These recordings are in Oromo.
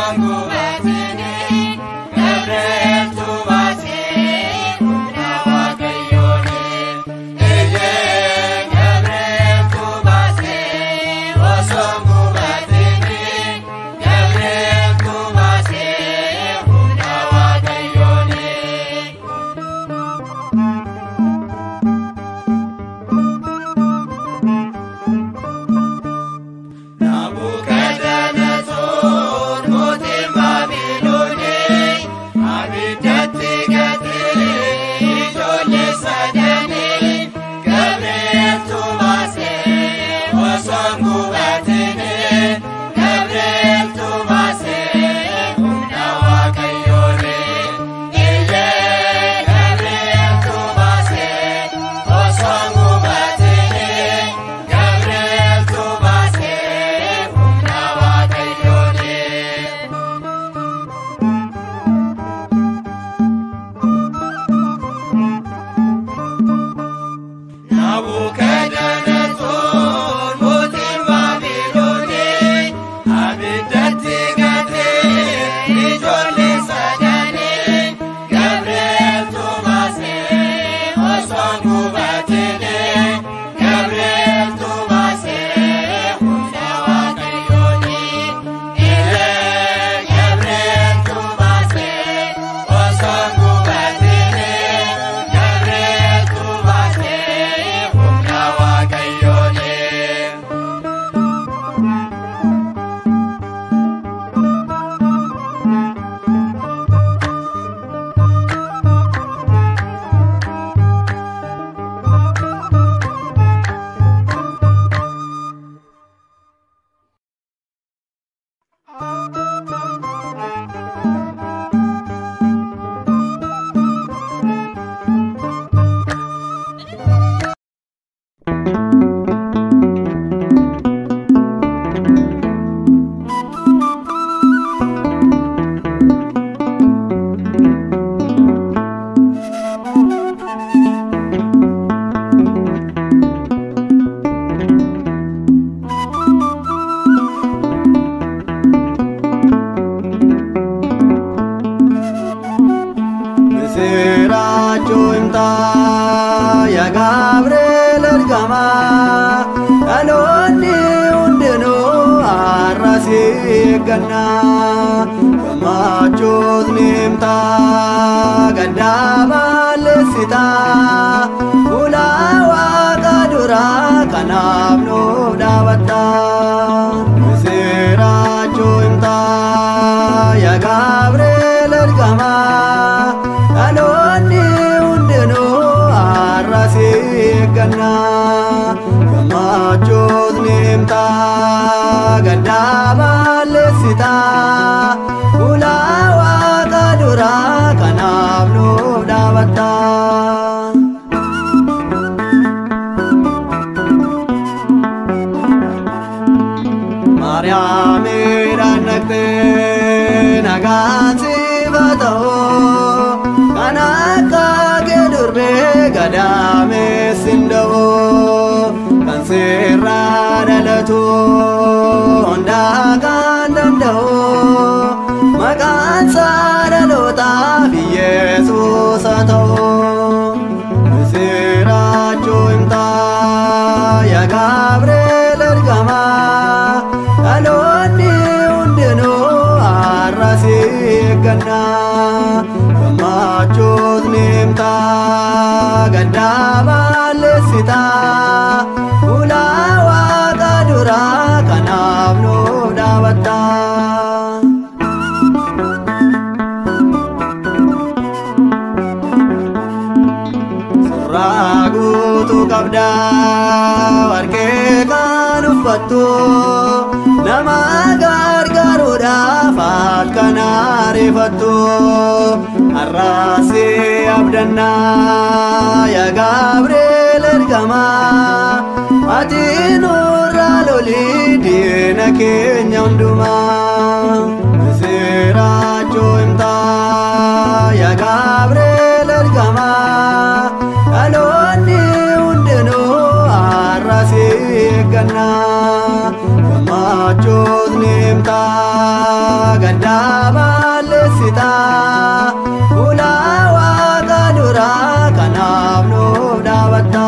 eeggannaa gammachuus ni himtaa gaddaa balleessitaa fuula waaqa duraa kanaaf nuuf dhaabattaa misiraachuu himtaa yaa gabriel ergamaa dhaloonni hundinuu har'a si eeggannaa gammachuus ni himtaa gaddaa balleessitaa fuula waaqa duraa kanaaf nuuf dhaabattaa. Maariyaamiidhaan naqxee nagaan sifa ta'oo kan akka kee durbee gadaameessin da'oo kan seerraa dhalatu hundaa kan danda'oo maqaan isaa dhalootaaf Yesuus haa ta'oo misiraachuu himtaa yaa Gabriel ergamaa dhaloonni hundinuu har'a si eeggannaa gammachuus ni himtaa gaddaa balleessitaa fuula waaqa duraa kanaaf nuuf dhaabattaa. Suuraa guutuu qabdaa warqee kan uffattu nama gargaaruudhaaf halkan ariifattu har'aasi abdannaa yaa Gabriel ergamaa ati nurra lolii diina keenya hundumaa misiraachuu himtaa yaa Gabriel ergamaa dhaloonni hundinuu har'a si eeggannaa gammachuus ni himtaa gaddaa balleessita fuula waaqa duraa kanaaf nuuf dhaabatta.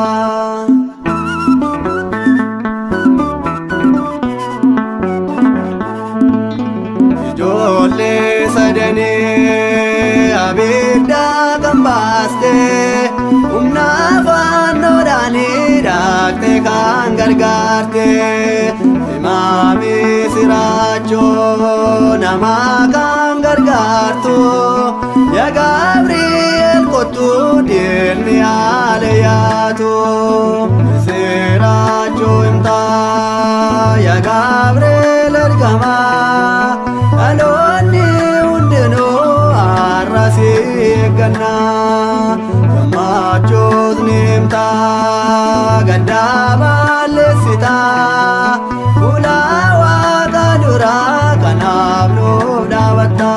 Ijoollee sadanii abidda kan baaste humna fannoodhaan hidhatte kan gargaarte imaami siraachoo nama kan gargaartu yaa Gabriel kottu diinni haala yaatu siraachoo himtaa yaa Gabriel ergamaa. dhaloonni hundinuu har'asi eeggannaa gammachuus ni himtaa gaddaa balleessita fuula waaqa duraa kanaaf nuuf dhaabatta.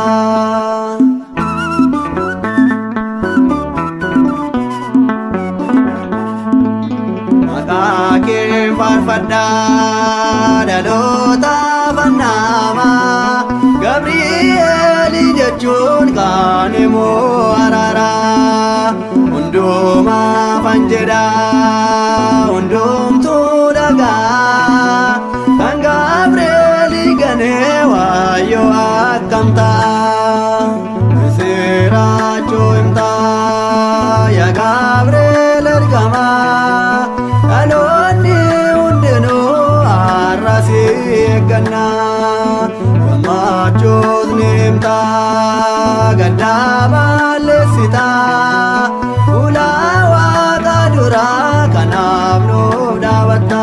Maqaa kee faarfadhaa dhaloota fannaamaa. Gabrieli jechuun kan immoo araaraa hundumaa fan jedhaa hundumtuu dhagaa kan Gabrieli ganee waayyoo akkam ta'a siraachuu himtaa yaa Gabriel ergamaa dhaloonni hundinuu har'asi eeggannaa. gammachuus ni himtaa gaddaa balleessita fuula waaqa duraa kanaaf nuuf dhaabatta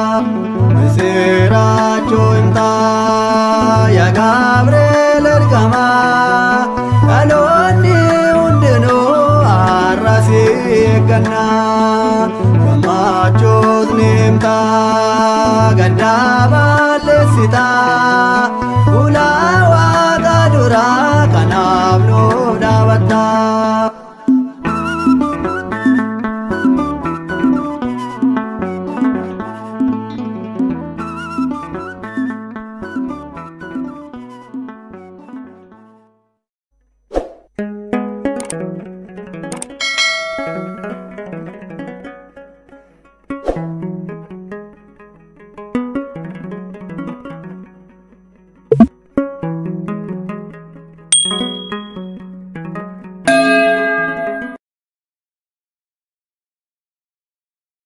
siraachuu himtaa yaa Gabriel ergamaa dhaloonni hundinuu har'asi eeggannaa gammachuus ni himtaa gaddaa balleessita. fuula waaqa duraa kanaaf nuuf dhaabatta.